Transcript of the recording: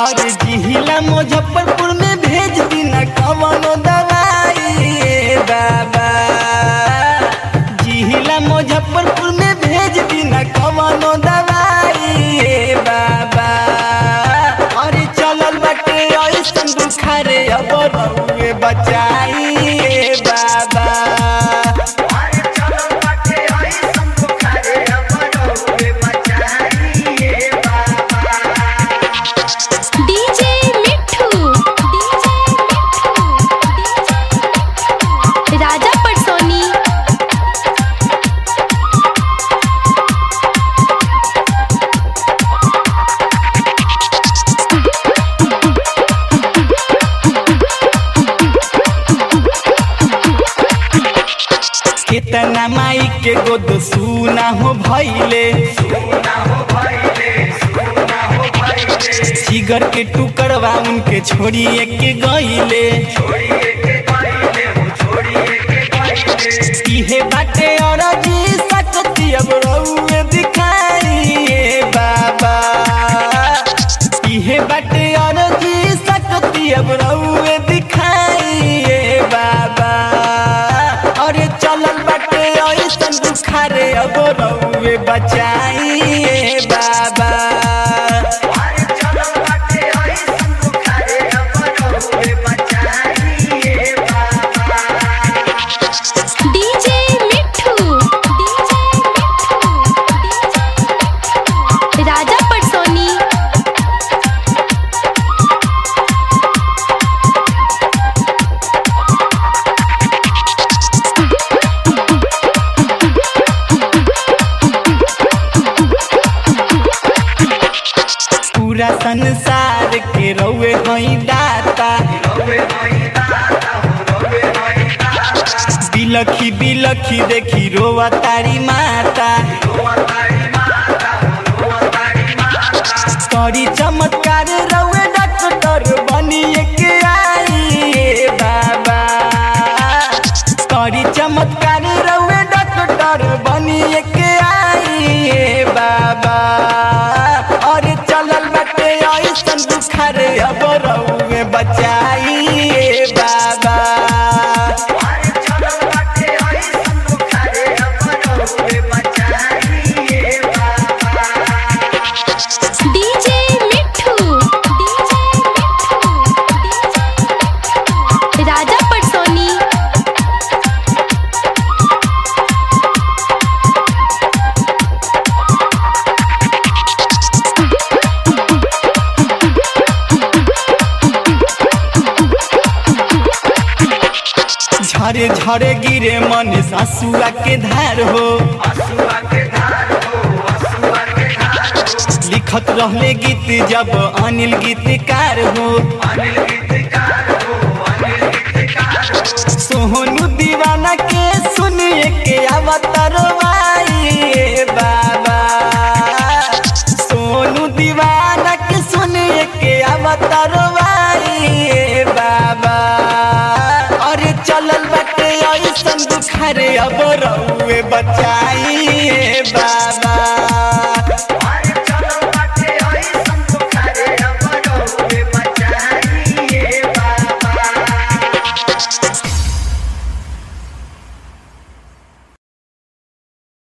और जिहिला मुजफ्फरपुर में भेज दीना कवनो दवाई ए बाबा जिहिला मुजफ्फरपुर में भेज दीना कवनो दवाई ए बाबा अरे चलल बाटे ऐसन बुखारे अब रउए बचाई ए बाबा अरे चलो बाटे ऐसन बुखारे अब रउए बचाइए बाबा DJ Mithu DJ Mithu DJ Raja Patsoni कितना माई के गोद सुना हो भैले सुना हो भइले सुना हो भइले जिगर के टुकड़वा उनके छोड़िए के गईले छोड़िए के गइले हो छोड़िए के गइले इहे बाटे और जी सकती अब रउए दिखाई बाबा इहे बाटे और जी सकती अब रउए दिखाई बाबा अरे चलल बाटे ऐसन बुखारे अब रउए बचाई बाबा अरे चलो बाटे ऐसन बुखारे अब रउए बचाइए बाबा DJ Mithu DJ Mithu DJ Raja Patsoni पूरा संसार के रउए हई दाता रउए हई दाता हो रउए हई दाता बिलखी बिलखी देखी रोवा तारी माता रोआ तारी माता हो रोआ तारी माता करी चमत्कार रउए डॉक्टर बनिए के आई ए बाबा करी चमत्कार रउए डॉक्टर बनिए के आई ए बाबा अरे चलल बाटे ऐसन बुखार अब रउए बचाई ए बाबा अरे चलो बाटे ऐसन बुखारे अब रउए बचाइए बाबा DJ Mithu DJ Mithu DJ Raja Patsoni झरे झरे गिरे मन सासुआ के धार हो असुआ के धार हो असुआ के धार हो लिखत रहले गीत जब अनिल गीतकार हो अनिल गीतकार हो अनिल गीतकार हो सोहनु दीवाना के सुनिए के अवतरवाई बाबा सोनू दीवाना के सुनिए के अवतरवाई बाबा अरे चलल बाटे ऐसन बुखारे अब रउए बचाई बाबा